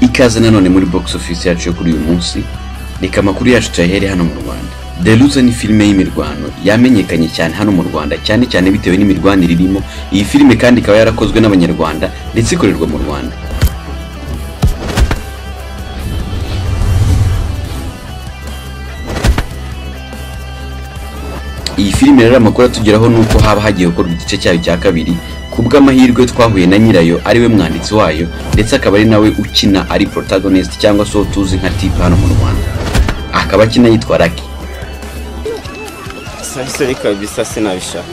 ikaze nanone muri box office yacu yo kuri uyu munsi reka amakuru yacu tuyahere hano mu rwanda deruze ni filime y'imirwano yamenyekanye cyane hano mu rwanda cyane cyane bitewe n'imirwanire irimo iyi filime kandi ikaba yarakozwe n'abanyarwanda ndetse ikorerwa mu rwanda iyi filime rero amakuru atugeraho ni uko haba hagiye gukorwa igice cyayo cya kabiri ku bw'amahirwe twahuye na nyirayo ariwe mwanditsi wayo ndetse akaba ari nawe ukina ari protagonist cyangwa se uwo tuzi nka tipe hano mu rwanda akaba akina yitwa raki Sasa kabisa sinabishaka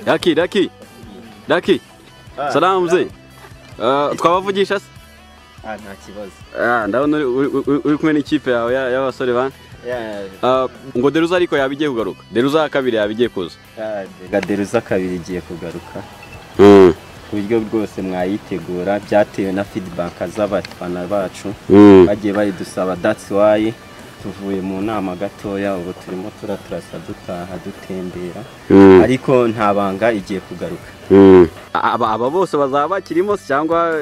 Daki, Daki, Daki, salamu mzee. Uh, twabavugisha se? Ah, nta kibazo Ah, ndabona uri- uri- uri uri kumwe n'ikipe yawe ya- y'abasore bane. Ya, Uh, ngo Deruza ariko yaba igiye kugaruka. Deruza ya kabiri yaba igiye kuza. ya, Gaderuza kabiri igiye kugaruka Mm. ku buryo bwose mwayitegura byatewe na feedback z'abafana bacu Mm. bagiye bayidusaba that's why tuvuye mu nama gatoya ubu turimo tura turasa dutaha dutembera Mm. ariko nta banga igiye kugaruka Mm. Aba aba bose bazaba bakirimo se cyangwa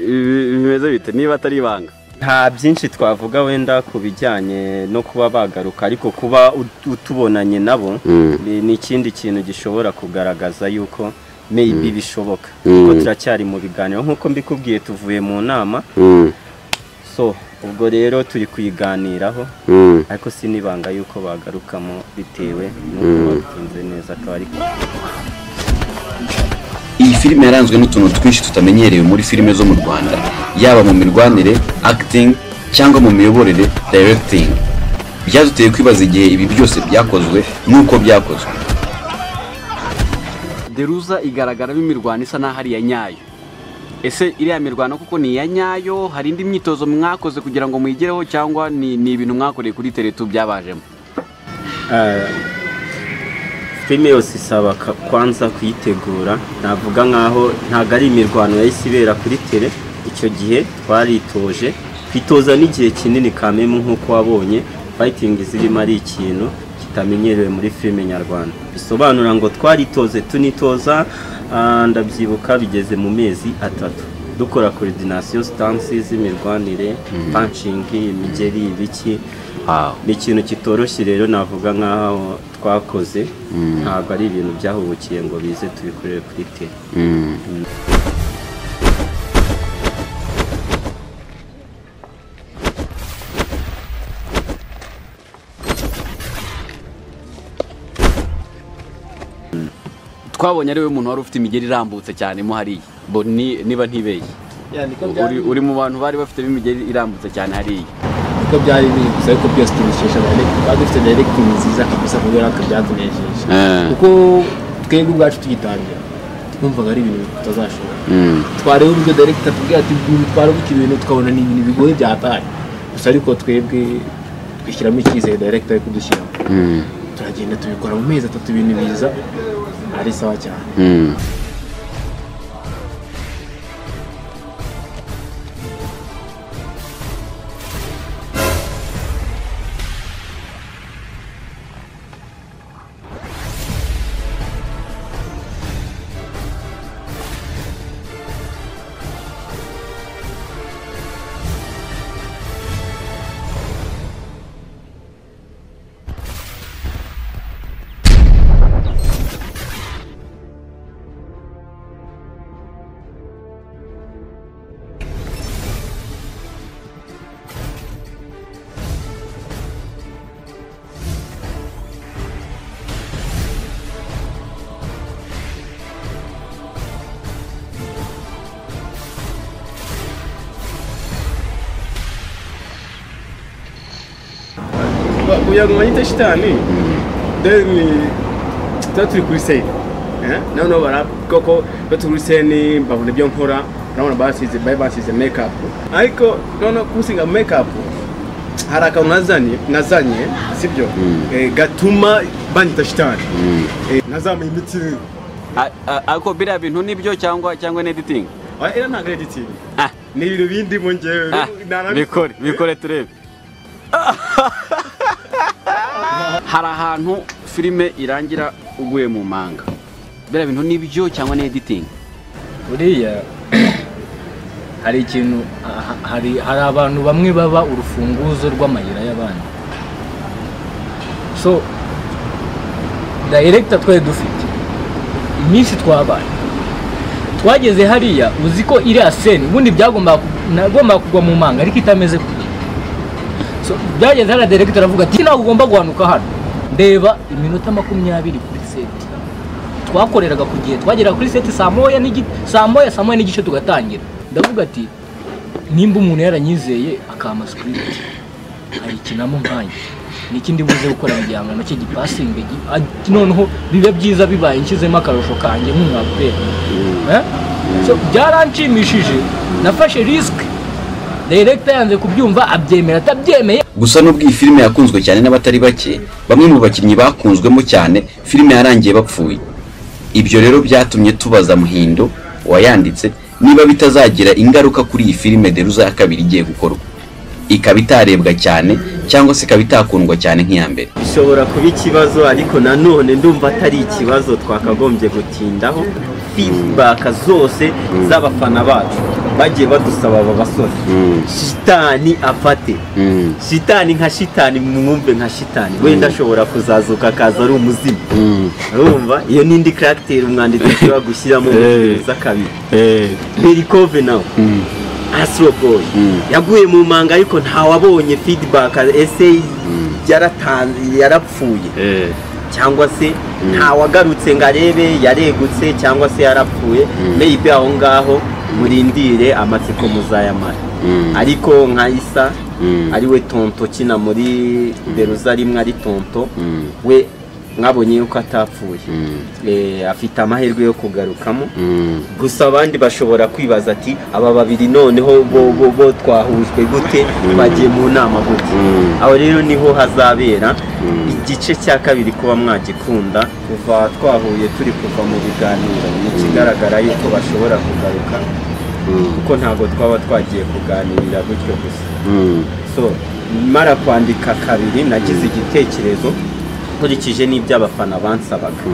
ibi- bimeze bite niba atari ibanga. nta byinshi twavuga wenda ku bijyanye no kuba bagaruka ariko kuba ut- utubonanye nabo Mm. ni ni ikindi kintu gishobora kugaragaza yuko maybe bishoboka Mm. kuko turacyari mu biganiro nk'uko mbikubwiye tuvuye mu nama Mm. so ubwo rero turi kuyiganiraho Mm. ariko si n'ibanga yuko bagarukamo bitewe n'uko babitinze neza akaba ari iyi filime yaranzwe n'utuntu twinshi tutamenyerewe muri filime zo mu rwanda yaba mu mirwanire acting cyangwa mu miyoborere directing byaduteye kwibaza igihe ibi byose byakozwe n'uko byakozwe Deruza igaragaramo imirwano isa n'aho ari iya nyayo ese iriya mirwano kuko ni iya nyayo hari indi myitozo mwakoze kugira ngo muyigereho cyangwa ni, ni ibintu mwakoreye kuri teretu byabajemo Eh, filime yose isaba ka- kwanza kuyitegura navuga nkaho ntabwo ari imirwano yahise ibera kuri tele icyo gihe twaritoje twitoza n'igihe kinini kamemu nk'uko wabonye fighting zirimo ari ikintu kitamenyerewe muri filime nyarwanda bisobanura ngo twaritoze tunitoza ah, ndabyibuka bigeze mu mezi atatu dukora coordination stansi z'imirwanire punching imigeri ibiki ni ikintu kitoroshye rero navuga nk'aho twakoze ntabwo ari ibintu byahubukiye ngo bize tubikorere kuri tele twabonye ari we muntu wari ufite imigeri irambutse cyane mo hariya bo ni, niba ntibeshye uri, uri mu bantu bari bafitemo imigeri irambutse cyane hariya uko byari biri gusa ariko byose tubikesha directing twari dufite directing nziza kabisa ku buryo natwe byatunejeje kuko twebwe ubwacu tugitangira twumvaga ari ibintu tutazashobora twareba uburyo director atubwira ati twara gutya ibintu tukabona ni ibintu bigoye byataye gusa ariko twebwe twishyiramo icyizere director ari kudushyiramo turagenda tubikora mu mezi atatu ibintu biza ari sawa cyane kugira ngo manyite shitani then eh, tuba turi kuri save noneho baravuga ko baturutse n'imbabura ibyo nkora urabona basize bari basize mekapu ariko noneho kusiga mekapu hari akantu nazanye nazanye sibyo Eh, gatuma banyita shitani Eh, nazamuye imitsi A- a- ariko biriya bintu nibyo cyangwa cyangwa ni editing Ah, era ntabwo ari igitsina Ah. ni ibintu bindi mu ngewe Ah, nta- bikore bikore turebe hari ahantu filime irangira uguye mu manga biriya bintu nibyo cyangwa ni editing buriya hari ikintu ha- hari hari abantu bamwe baba urufunguzo rw'amayira y'abandi so dayiregita twari dufite iminsi twabaye twageze hariya uzi ko iriya seni ubundi byagombaga ku- nagombaga kugwa mu manga ariko itameze gutya so byageze hariya dayiregita aravuga ati ntabwo ugomba guhanuka hano ndeba iminota makumyabiri kuri seti twakoreraga ku gihe twageraga kuri seti saa moya n'igi- saa moya saa moya n'igice tugatangira ndavuga ati nimba umuntu yaranyizeye akampa sikiriti ayikinamo nkanjye niki ndi buze gukora mu gihangano cye gipasinge gi- a- noneho bibe byiza bibaye nshyizemo akarusho kanjye nk'umwaperi byaranshimishije nafashe risike direkita yanze kubyumva abyemera atabyemeye gusa nubwo iyi filime yakunzwe cyane n'abatari bake bamwe mu bakinnyi bakunzwemo cyane filime yarangiye bapfuye ibyo rero byatumye tubaza muhindo wayanditse niba bitazagira ingaruka kuri iyi filime deruza ya kabiri igiye gukorwa ikaba itarebwa cyane cyangwa se ikaba itakundwa cyane nk'iya mbere bishobora kuba ikibazo ariko nanone ndumva atari ikibazo twakagombye gutindaho feedback zose z'abafana bacu bagiye badusaba aba basore shitani afate shitani nka shitani mwumve nka shitani wenda ashobora kuzazuka akaza ari umuzimu urumva iyo n'indi karagiteri umwanditsi ashobora gushyiramo za kabiri berikove nawe Astro Boy yaguye mu manga ariko ntawabonye feedback ese yaratanze yarapfuye cyangwa se ntawagarutse ngo arebe yaregutse cyangwa se yarapfuye maybe aho ngaho murindire amatsiko muzayamara ariko nka isa ariwe tonto kina muri beruza rimwe ari tonto we mwabonye yuko atapfuye Eh, afite amahirwe yo kugarukamo gusa abandi bashobora kwibaza ati aba babiri noneho bo bo bo twahujwe gute bagiye mu nama gute aho rero niho hazabera igice cya kabiri kuba mwagikunda kuva twahuye turi kuva mu biganiro ni ikigaragara yuko bashobora kugaruka kuko ntabwo twaba twagiye kuganirira gutyo gusa so mara kwandika kabiri nagize igitekerezo nkurikije n'ibyo abafana bansabaga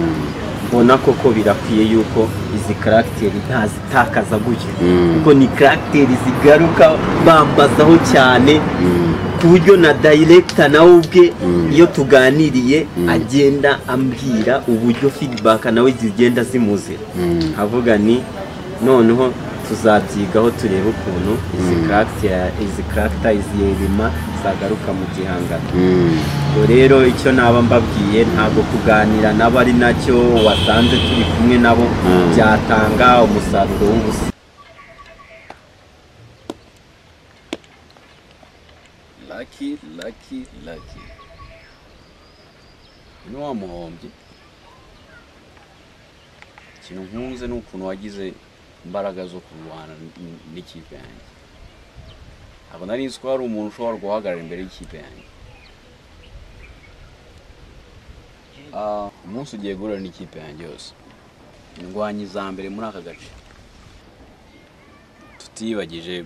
mbona koko birakwiye yuko izi karagiteri ntazitakaza gutyo kuko ni karagiteri zigaruka bambazaho cyane ku buryo na dayiregita nawe ubwe iyo tuganiriye agenda ambwira uburyo feedback nawe zigenda zimuzira avuga ni noneho tuzabyigaho turebe ukuntu izi karagita izi karagita izi yerima zagaruka mu gihangano ubwo rero icyo naba mbabwiye ntabwo kuganira nabo ari nacyo wasanze turi kumwe nabo byatanga umusaruro w'ubusa laki laki laki ni wa muhombyi ikintu nkunze ni ukuntu wagize imbaraga zo kurwana n- n'ikipe yanjye ntabwo nari nzi ko hari umuntu ushobora guhagarara imbere y'ikipe yanjye Ah, umunsi ugiye guhura n'ikipe yanjye yose indwanyi za mbere muri aka gace tutiyibagije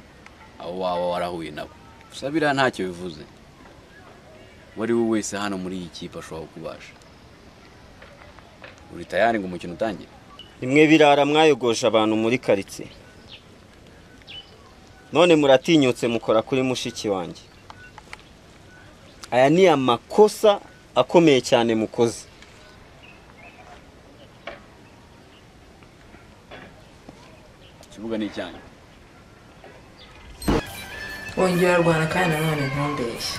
abo waba warahuye nabo gusa biriya ntacyo bivuze uwo ari we wese hano muri iyi kipe ashobora kubasha uri tayari ngo umukino utangire nimwe birara mwayogoje abantu muri karitsiye none muratinyutse mukora kuri mushiki wanjye aya ni amakosa akomeye cyane mukoze ikibuga ni icyanyu wongera arwana kandi nanone ntumbeshye